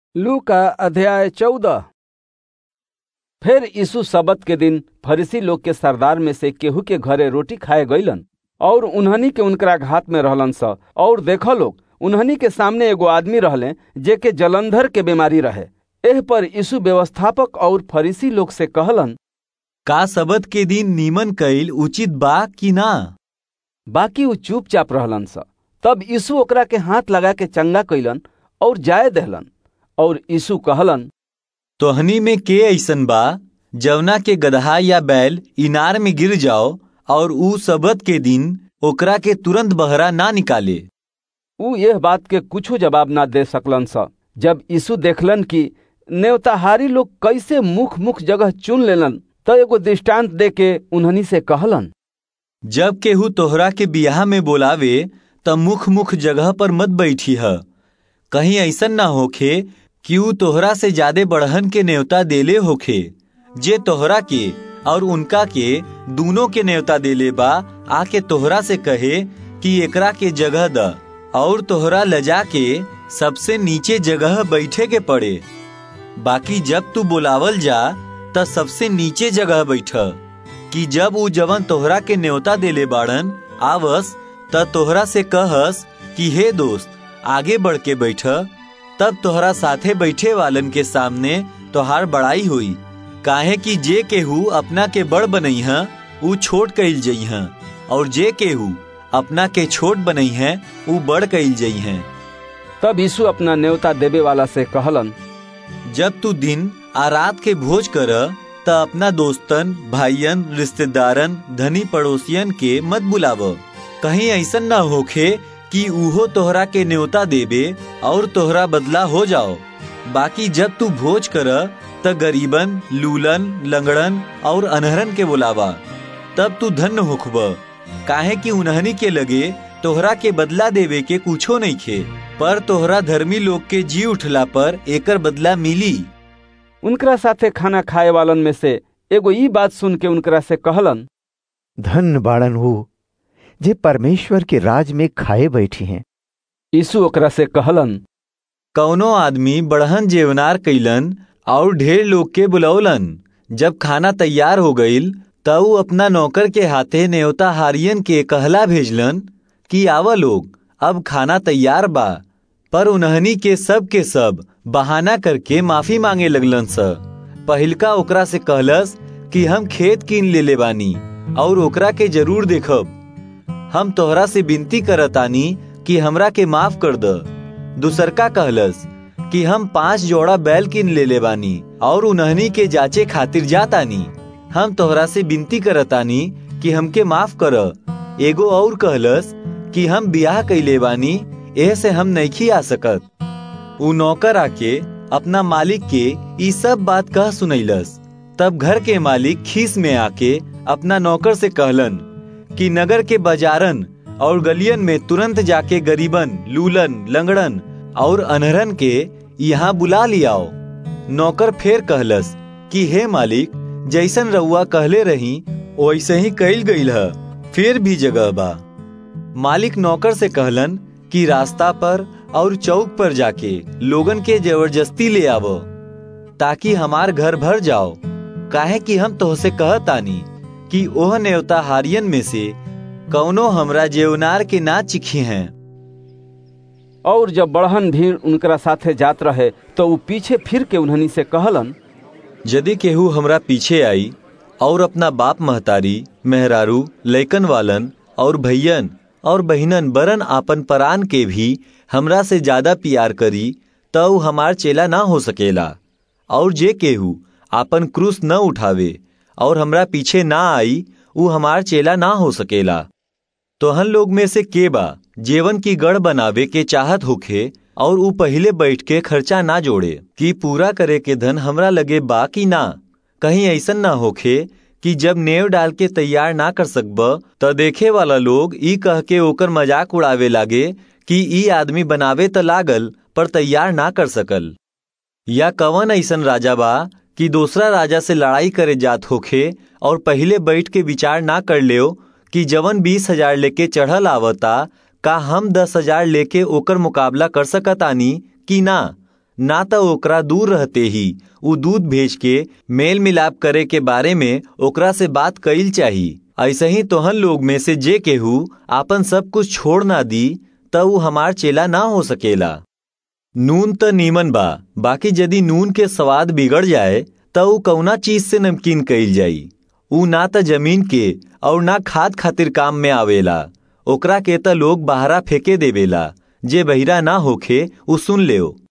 लू का अध्याय चौदह फिर यीशु सबत के दिन फरीसी लोग के सरदार में से केहू के घरे रोटी खाए गईलन और उन्हनी के उनकरा घात में रहलन स और देख लोग उन्हनी के सामने एगो आदमी रहले जे के जलंधर के बीमारी रहे एह पर यीशु व्यवस्थापक और फरीसी लोग से कहलन का सबत के दिन नीमन कईल उचित बा कि ना बाकी उ चुपचाप रहलन स तब यीशु ओकरा के हाथ लगा के चंगा कइलन और जाए दहलन और यीशु कहलन तोहनी में के ऐसन बा जवना के गदहा या बैल इनार में गिर जाओ और ऊ सबत के दिन ओकरा के तुरंत बहरा ना निकाले उ यह बात के कुछो जवाब ना दे सकलन स जब यीशु देखलन कि नेवताहारी लोग कैसे मुख मुख जगह चुन लेलन त एगो दृष्टांत दे के उन्हनी से कहलन जब केहू तोहरा के बियाह में बोलावे त मुख मुख जगह पर मत बैठी ह कहीं ऐसन ना होखे कि ऊ तोहरा से ज्यादा बढ़हन के न्योता देले होखे जे तोहरा के और उनका के दोनों के न्योता देले बा आके तोहरा से कहे कि एकरा के जगह द और तोहरा लजा के सबसे नीचे जगह बैठे के पड़े बाकी जब तू बुलावल जा त सबसे नीचे जगह बैठ कि जब ऊ जवन तोहरा के न्योता देले बाड़न आवस त तोहरा से कहस कि हे दोस्त आगे बढ़ के बैठ तब तोहरा साथे बैठे वालन के सामने तोहार बड़ाई हुई काहे कि जे केहू अपना के बड़ बनई है ऊ छोट कइल जई है और जे केहू अपना के छोट बनई है ऊ बड़ कइल जई है तब यीशु अपना न्योता देवे वाला से कहलन जब तू दिन आ रात के भोज कर त अपना दोस्तन भाईयन रिश्तेदारन धनी पड़ोसियन के मत बुलाव कहीं ऐसन ना होखे कि उहो तोहरा के न्योता देबे और तोहरा बदला हो जाओ बाकी जब तू भोज कर त गरीबन लूलन लंगड़न और अनहरन के बुलावा तब तू धन्य होखब काहे कि उन्हनी के लगे तोहरा के बदला देवे के कुछो नहीं खे पर तोहरा धर्मी लोग के जी उठला पर एकर बदला मिली उनकरा साथे खाना खाए वालन में से एगो ई बात सुन के उनकरा से कहलन धन बाड़न हो जे परमेश्वर के राज में खाए बैठी हैं यीशु ओकरा से कहलन कौनो आदमी बढ़हन जेवनार कैलन और ढेर लोग के बुलौलन जब खाना तैयार हो गईल तब ऊ अपना नौकर के हाथे न्योता हारियन के कहला भेजलन कि आवा लोग अब खाना तैयार बा पर उन्हनी के सब के सब बहाना करके माफी मांगे लगलन स पहिलका ओकरा से कहलस कि हम खेत कीन ले ले बानी और ओकरा के जरूर देखब हम तोहरा से विनती करतानी कि हमरा के माफ कर द दूसरका कहलस कि हम पांच जोड़ा बैल किन ले ले बानी और उन्हनी के जाचे खातिर जातानी हम तोहरा से विनती करतानी कि हमके माफ कर एगो और कहलस कि हम बियाह कैले बानी एह से हम नईखी आ सकत उ नौकर आके अपना मालिक के ई सब बात कह सुनैलस तब घर के मालिक खीस में आके अपना नौकर से कहलन कि नगर के बाजारन और गलियन में तुरंत जाके गरीबन लूलन लंगड़न और अनहरन के यहाँ बुला लियाओ नौकर फेर कहलस कि हे मालिक जैसन रउआ कहले रही वैसे ही कैल गईल है फिर भी जगह बा मालिक नौकर से कहलन कि रास्ता पर और चौक पर जाके लोगन के जबरदस्ती ले आवो ताकि हमार घर भर जाओ काहे कि हम तोहसे कहतानी कि ओह नेवता हारियन में से कौनो हमरा जेवनार के ना चिखी हैं और जब बढ़हन भीड़ उनकरा साथे जात रहे तो ऊ पीछे फिर के उन्हनी से कहलन यदि केहू हमरा पीछे आई और अपना बाप महतारी मेहरारू लैकन वालन और भैयन और बहिनन बरन आपन परान के भी हमरा से ज्यादा प्यार करी तो ऊ हमार चेला ना हो सकेला और जे केहू आपन क्रूस न उठावे और हमरा पीछे ना आई ऊ हमार चेला ना हो सकेला तोहन लोग में से के बा जेवन की गढ़ बनावे के चाहत होखे और ऊ पहले बैठ के खर्चा ना जोड़े कि पूरा करे के धन हमरा लगे बा कि ना कहीं ऐसन ना होखे कि जब नेव डाल के तैयार ना कर सकब त देखे वाला लोग ई कह के ओकर मजाक उड़ावे लागे कि ई आदमी बनावे त लागल पर तैयार ना कर सकल या कवन ऐसन राजा बा कि दूसरा राजा से लड़ाई करे जात होखे और पहले बैठ के विचार ना कर लियो कि जवन बीस हजार लेके चढ़ल आवता का हम दस हजार लेके ओकर मुकाबला कर सकतानी कि ना ना तो ओकरा दूर रहते ही उ दूध भेज के मेल मिलाप करे के बारे में ओकरा से बात कईल चाही ऐसे ही तोहन लोग में से जे केहू आपन सब कुछ छोड़ ना दी त उ हमार चेला ना हो सकेला नून त नीमन बा बाकी यदि नून के स्वाद बिगड़ जाए त उ कौना चीज से नमकीन कईल जाई उ ना त जमीन के और ना खाद खातिर काम में आवेला ओकरा के त लोग बाहरा फेंके देवेला जे बहिरा ना होखे उ सुन लेओ